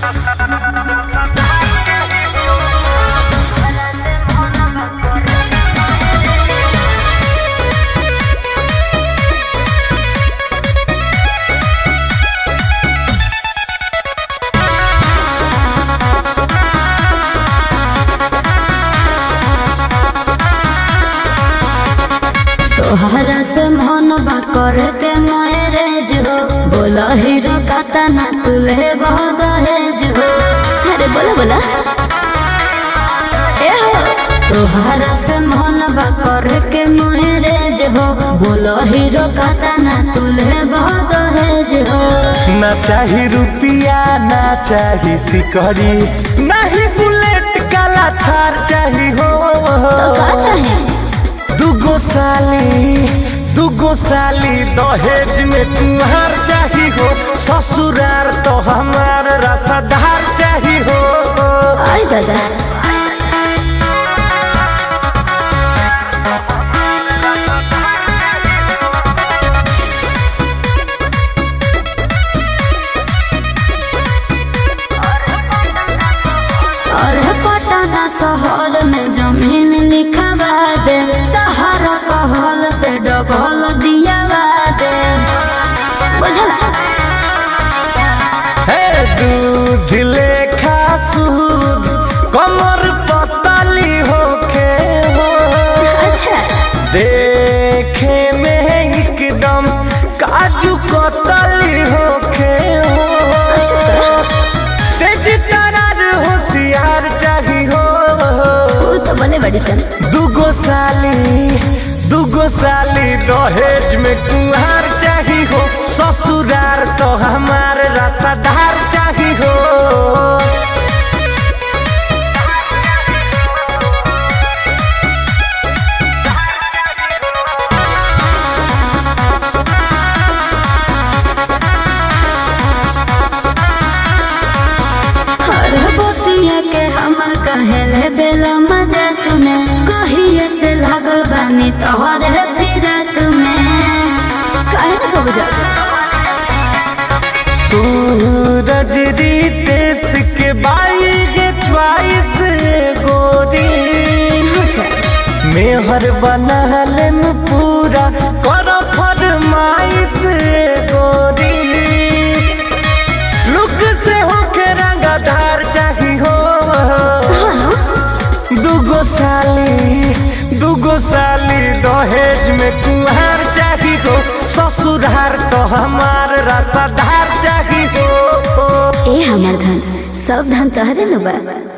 तोहरा से मन बा करे के मैरेज हो बोला हीरो काता ना तुले बहुत दहेज हो अरे बोला बोला ए हो तोहरा से मन बा करे के मैरेज हो बोला हीरो काता ना तुले बहुत दहेज हो ना चाही रुपिया ना चाही सिकरी नहीं बुलेट काला थार चाही हो तो का चाहे दुगो साली दुगो साली दहेज में तुम्हार चाही हो ससुरार तो हमार रसदार चाही हो आई दादा और पटना शहर में जमीन लिखवा दे तहरा कहल से डबल दियावा दे बुझला हे दूध लेखा सूद कमर पतली होके हो अच्छा देखे में एकदम काजू कतली होके हो तेज तरार होशियार चाही हो तू तो बोले बड़ी सन दुगो साली दुगो साली दहेज में कुहार चाही हो ससुरार तो हमार रसदार चाही हो हर बोतिया के हमर कहेले बेला मजाक में कहिए से लागल बानी तोहरे फिरक में काहे ना कब जा सूरज रितेश के बाई के च्वाइस गोरी अच्छा मेहर बनहले में पूरा कर फरमाइश गोरी लुक से होके रंगदार चाही हो दुगो साली दुगो साली दहेज में कुहार चाही हो ससुरार तो हमार रसदार चाही हो ए हमर धन सब धन तहरे न बा